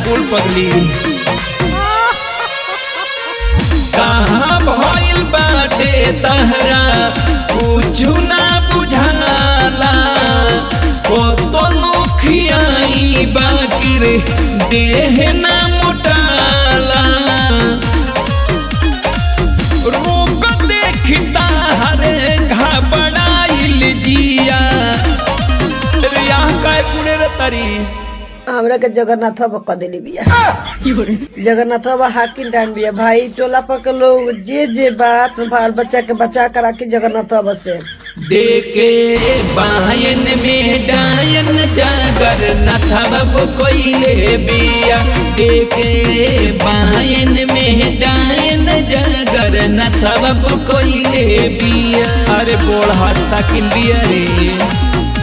कुल पगली कहाँ भइल बाटे तहरा कुछु ना बुझाला कतनो खियाई बाकिर देह ना मोटाला रोग देखता हरे घबराइल जिया रे यहाँ काय पुणे रे तरीस हमरा के जगन्नाथ बाबा क देली बिया जगन्नाथ बाबा हाकिम डान बिया भाई टोला पर के लोग जे जे बा अपने बाल बच्चा के बचा कर राखी जगन्नाथ बाबा से देखे बायन में डायन जागर नथब कोइले बिया देखे बायन में डायन जागर नथब कोइले बिया अरे बोल हाथ साकिन बिया रे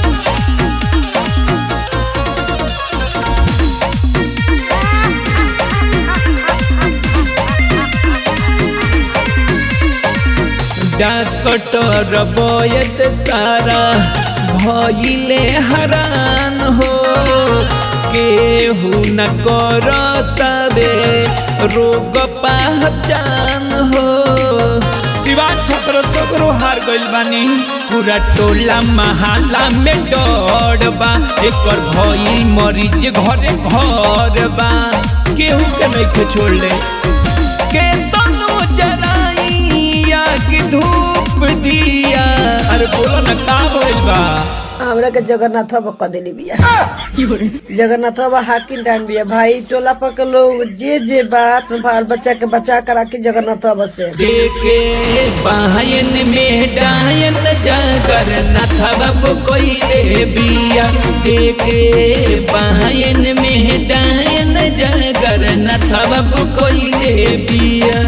डॉक्टर बोयत सारा भइले हरान हो केहू न करतबे रोग पहचान हो शिवा छत्र सगरो हार गइल बानी पूरा टोला महाला में डर बा एकर भइल मरीज घरे घर बा केहू के नइखे छोड़ले के तनु जराइया की धूप दिया अरे बोलो ना का होइल बा हमरा के जगन्नाथ बाबा क देली बिया जगन्नाथ बाबा हाकिम डान बिया भाई टोला पर के लोग जे जे बा अपने बाल बच्चा के बचा कर राखी जगन्नाथ बाबा से देखे बायन में डायन जागर नथब कोइले बिया देखे बायन में डायन जागर नथब कोइले बिया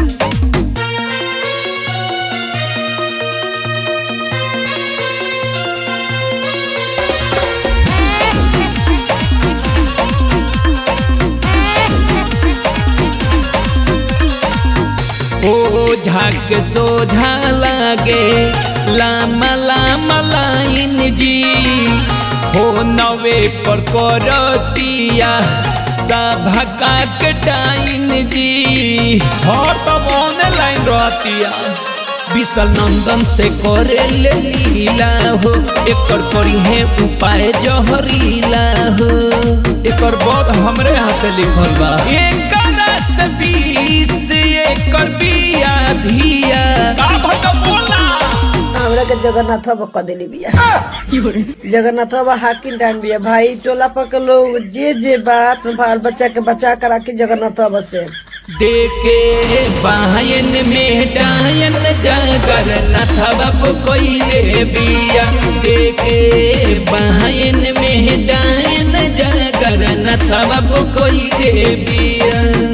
ओझा के सोझा लागे लामा लामा लाइन जी हो नवे पर करतिया सभका के टाइन जी हर तब ऑनलाइन रहतिया विशाल नंदन से करे ले लीला हो एकर करी है उपाय जहरीला हो एकर bod हमरे हाथे लिखल बा एकर से बीस एकर बिया धिया का भट बोला हमरा के जगन्नाथ बाबा क देली बिया जगन्नाथ बाबा हाकिम डान बिया भाई टोला पर के लोग जे जे बा अपने बाल बच्चा के बचा कर राखी जगन्नाथ बाबा से देखे बायन में डायन जागर नथब कोइले बिया देखे बायन में डायन जागर नथब कोइले बिया